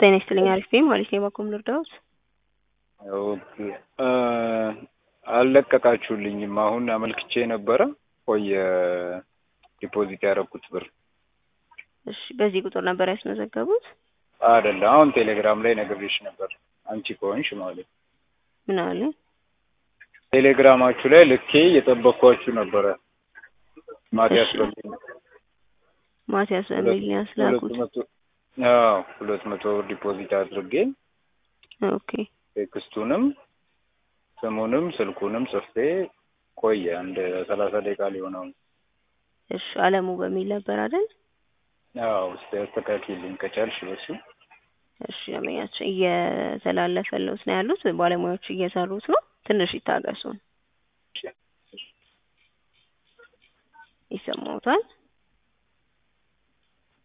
ጤና ይስጥልኝ አሪፍ ነኝ ማለት ነው። የባኮም ልርዳዎት? ኦኬ አልለቀቃችሁልኝም። አሁን አመልክቼ ነበረ ቆየ ዲፖዚት ያደረኩት ብር እሺ፣ በዚህ ቁጥር ነበር ያስመዘገቡት? አይደለ አሁን ቴሌግራም ላይ ነግሬሽ ነበር አንቺ ከሆንሽ ማለት ነው። ምን አለ? ቴሌግራማችሁ ላይ ልኬ እየጠበቅኳችሁ ነበረ። ማቲያስ እሺ። በሚል ማቲያስ በሚል ነው ያስላኩት። ሁለት መቶ አዎ ሁለት መቶ ብር ዲፖዚት አድርጌ ኦኬ ቴክስቱንም ስሙንም ስልኩንም ጽፌ ቆየ አንድ ሰላሳ ደቂቃ ሊሆነው ነው። እሺ፣ አለሙ በሚል ነበር አይደል? አዎ እስቲ አስተካክልኝ ከቻልሽ በሱ እሺ፣ ያመኛቸው እየተላለፈለት ነው ያሉት ባለሙያዎች እየሰሩት ነው። ትንሽ ይታገሱን። ይሰማዎታል?